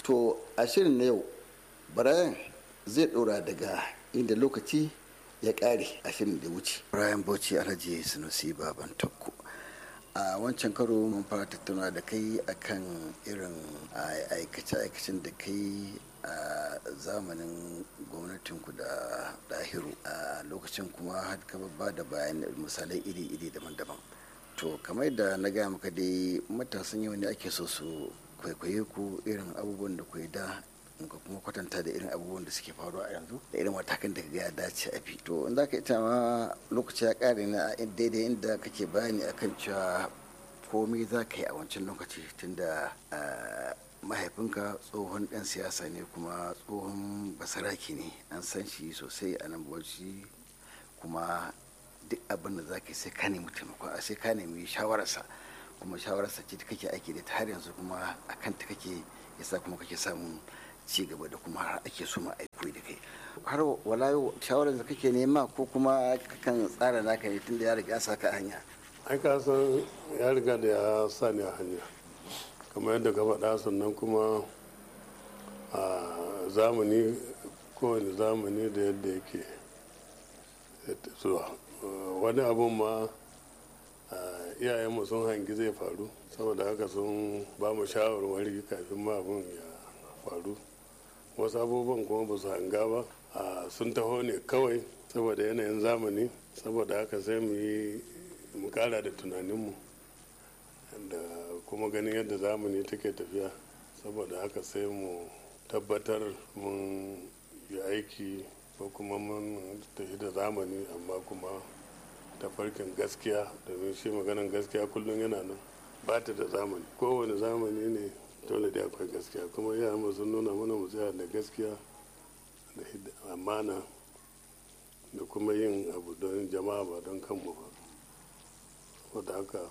to a shirin na yau brian zai ɗora daga inda lokaci ya ƙare a shirin da wuce brian bauchi alhaji sunusi baban takko a wancan karo mun fara tattauna da kai akan irin aikace-aikacen da kai a zamanin gwamnatinku da dahiru a lokacin kuma har ka ba da bayan misalai iri-iri daban-daban to kamar da na gaya maka dai matasan yau ne ake so su kwaikwaye ku irin abubuwan da ku da ka kuma kwatanta da irin abubuwan da suke faruwa a yanzu da irin matakan da ya dace a bi to in za ka ita ma lokaci ya kare na daidai inda kake bayani akan cewa komai za ka yi a wancan lokaci tunda mahaifinka tsohon dan siyasa ne kuma tsohon basaraki ne an san shi sosai a nan bauchi kuma duk abin da za ka yi sai ka nemi taimako sai ka nemi shawararsa kuma shawararsa ce kake aiki da ta har yanzu kuma a kanta kake yasa kuma kake samun ci gaba da kuma har ake so ma aiko da kai har wala shawarar da kake nema ko kuma kan tsara naka ne tunda ya riga sa ka hanya ai ka san ya riga da ya sa ni a hanya kamar yadda ka faɗa sannan kuma a zamani kowane zamani da yadda yake zuwa wani abun ma iyayenmu sun hangi zai faru saboda haka sun ba mu shawarwari kafin ma abun ya faru wasu abubuwan kuma ba su hanga ba sun taho ne kawai saboda yanayin zamani saboda haka sai mu yi mu kara da tunaninmu da kuma ganin yadda zamani take tafiya saboda haka sai mu tabbatar mun yi aiki ko kuma mun tafi da zamani amma kuma tafarkin gaskiya domin shi maganan gaskiya kullum yana nan ba ta da zamani kowane zamani ne dole da akwai gaskiya kuma iyayenmu sun nuna mana mu tsaya da gaskiya da amana da kuma yin abu don jama'a ba don kanmu ba saboda haka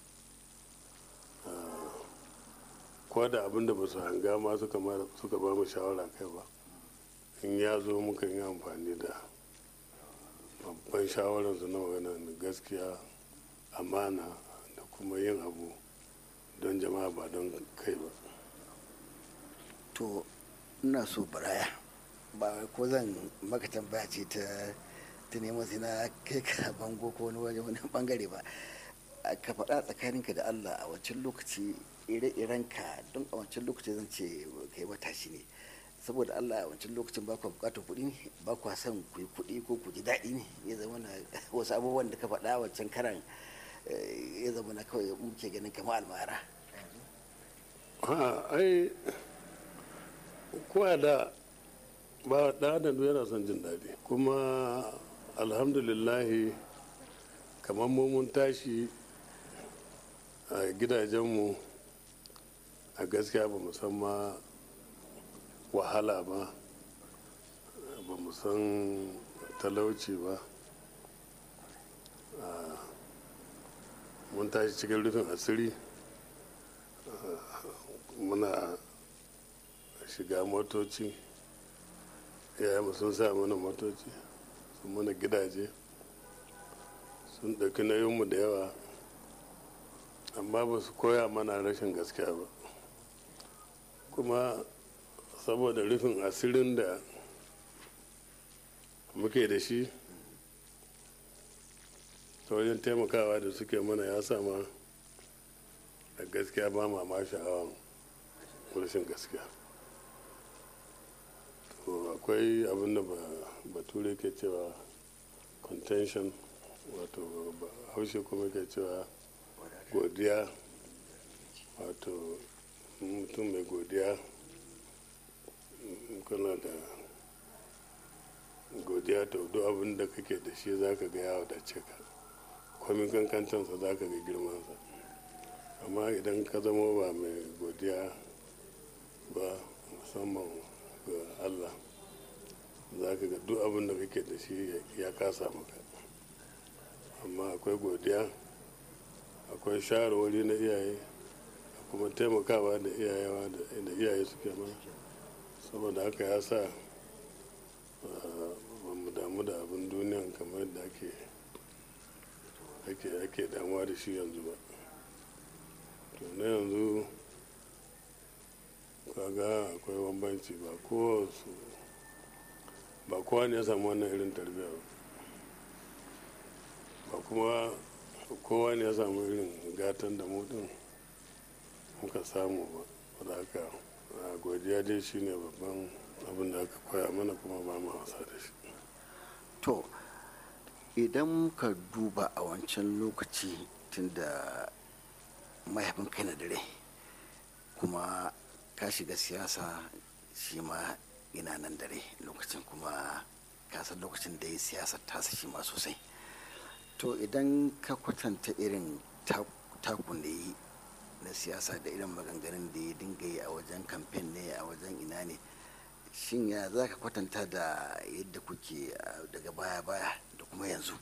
ko da abin da ba su hanga ma suka ba mu shawara kai ba in ya zo muka yi amfani da babban shawararsu na magana da gaskiya amana da kuma yin abu don jama'a ba don kai ba to ina so baraya ba ko zan maka tambaya ce ta ta neman sai na kai ka bango ko wani waje wani bangare ba ka faɗa tsakaninka da Allah a wancan lokaci ire-iren ka don a wancan lokaci zan ce kai matashi ne saboda Allah a wancan lokacin ba ku bukatar kuɗi ne ba ku son ku yi kuɗi ko ku ji daɗi ne ya zama na wasu abubuwan da ka faɗa wancan karan ya zama na kawai muke ganin kama almara ai kowa da ba da adam yana son jin daɗi kuma alhamdulillahi kamar mun tashi a gidajenmu a gaskiya ba mu san ma wahala ba ba mu san talauci ba mun tashi cikin rufin asiri muna shiga motoci yayin sun sa mana motoci sun mana gidaje sun ɗauki nauyinmu da yawa amma ba su koya mana rashin gaskiya ba kuma saboda rufin asirin da muke da shi ta wajen taimakawa da suke mana ya sama da gaskiya ba ma ma sha'awan rashin gaskiya to akwai abin da bature ke cewa contention wato haushe kuma ke cewa godiya wato mutum mai godiya kana da godiya ta duk abin da kake da shi za ka ga ya wadace ka kwamin kankantansa za ka ga girmansa amma idan ka zama ba mai godiya ba musamman ga allah za ka ga duk abin da kake da shi ya kasa maka amma akwai godiya akwai shawarwari na iyaye kuma taimakawa da iyayewa da iyaye suke mana saboda haka ya sa ba mu damu da abin duniyan kamar da ake ake ake damuwa da shi yanzu ba to na yanzu kaga ga akwai bambanci ba ko su ba kowa ne ya samu wannan irin tarbiyya ba kuma kowa ne ya samu irin gatan da mutum muka samu ba da haka godiya dai shine babban abin da aka koya mana kuma ba mu wasa da shi to idan ka duba a wancan lokaci tunda mahaifin kai na dare kuma ka shiga siyasa shi ma ina nan dare lokacin kuma kasar lokacin da ya siyasar tasa shi ma sosai to idan ka kwatanta irin takun da yi na siyasa da irin maganganun da ya dinga yi a wajen kamfen ne a wajen ina ne shin ya za ka kwatanta da yadda kuke daga baya-baya da kuma yanzu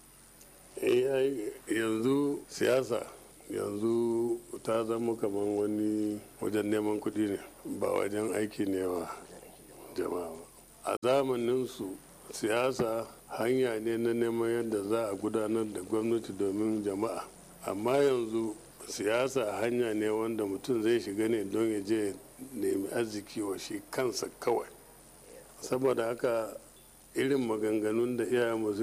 yanzu siyasa yanzu ta zama kamar wani wajen neman kuɗi ne ba wajen aiki ne wa jama'a ba a zamaninsu siyasa hanya ne na neman yadda za a gudanar da gwamnati domin jama'a amma yanzu siyasa hanya ne wanda mutum zai shiga ne don ya je nemi arziki wa shi kansa kawai saboda haka irin maganganun da iyayenmu